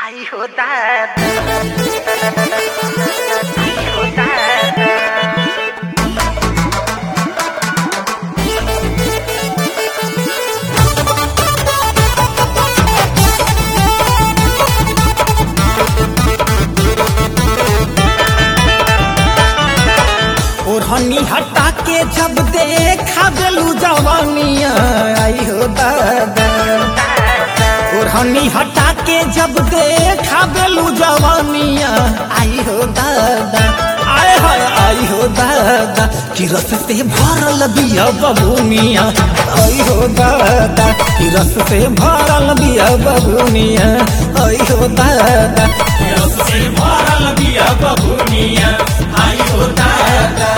आई हो दादा आई हो दादा ओढ़नी हटा के जब देखा बेलू जवानिया आई हो दादा ओढ़नी हटा के जब देखा बेलू जवानिया आई हो दादा आए हाय आई हो दादा कि रस से भरल बिया बबुनिया आई हो दादा कि रस से भरल बिया बबुनिया आई हो दादा कि रस से भरल बिया बबुनिया आई हो दादा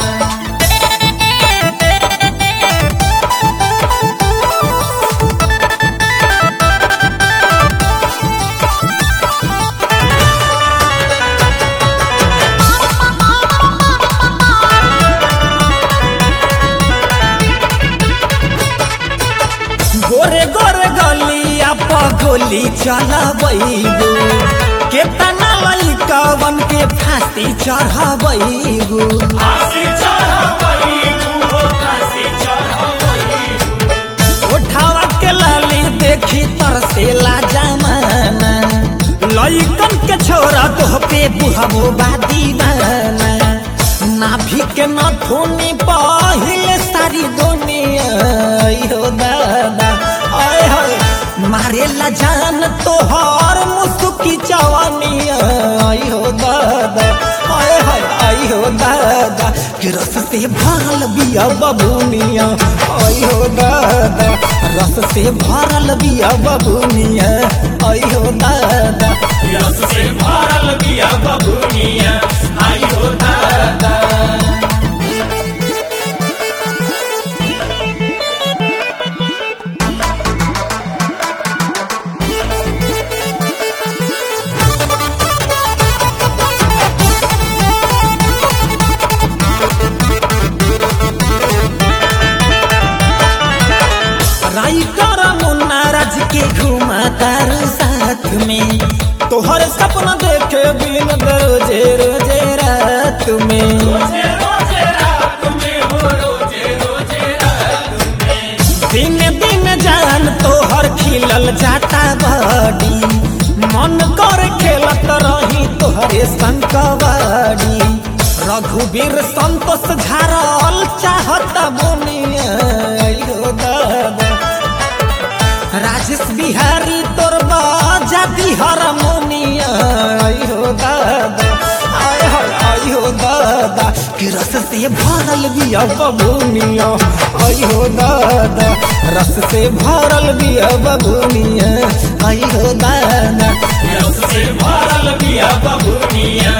गोरे गोरे गलिया पगोली चलबैबू केतना लइकवन के फांसी चढ़बैबू उठावा के लाली देखी तरसेला जमाना लइकन के छोरा तोह पे बुढ़बो बा दीवाना नाभि के नथुनी पहिले सारी दुनिया आइयो दादा आय हाय मारेला जान तोहर मुसुकी जवानिया आइयो दादा आय हाय आइयो दादा कि रस से भरल बिया बबुनिया आइयो दादा रस से भरल बिया बबुनिया आइयो दादा रस से भरल बिया बबुनिया आइयो दादा राइटर मुन्ना राज के घुमा तार साथ में तोहर सपना देखे बिन रोजे रोजे रात में दिन दिन जान तोहर खिलल जाता बड़ी मन कर खेलत रही तोहरे संग कबड्डी रघुवीर संतोष झारल चाहत बुनिया आइयो दादा राजेश बिहारी तोर बाजा बिहार मुनिया आइयो दादा आय हाय आइयो दादा कि रस से भरल बिया बबुनिया आइयो दादा रस से भरल बिया बबुनिया आइयो दादा रस से भरल बिया बबुनिया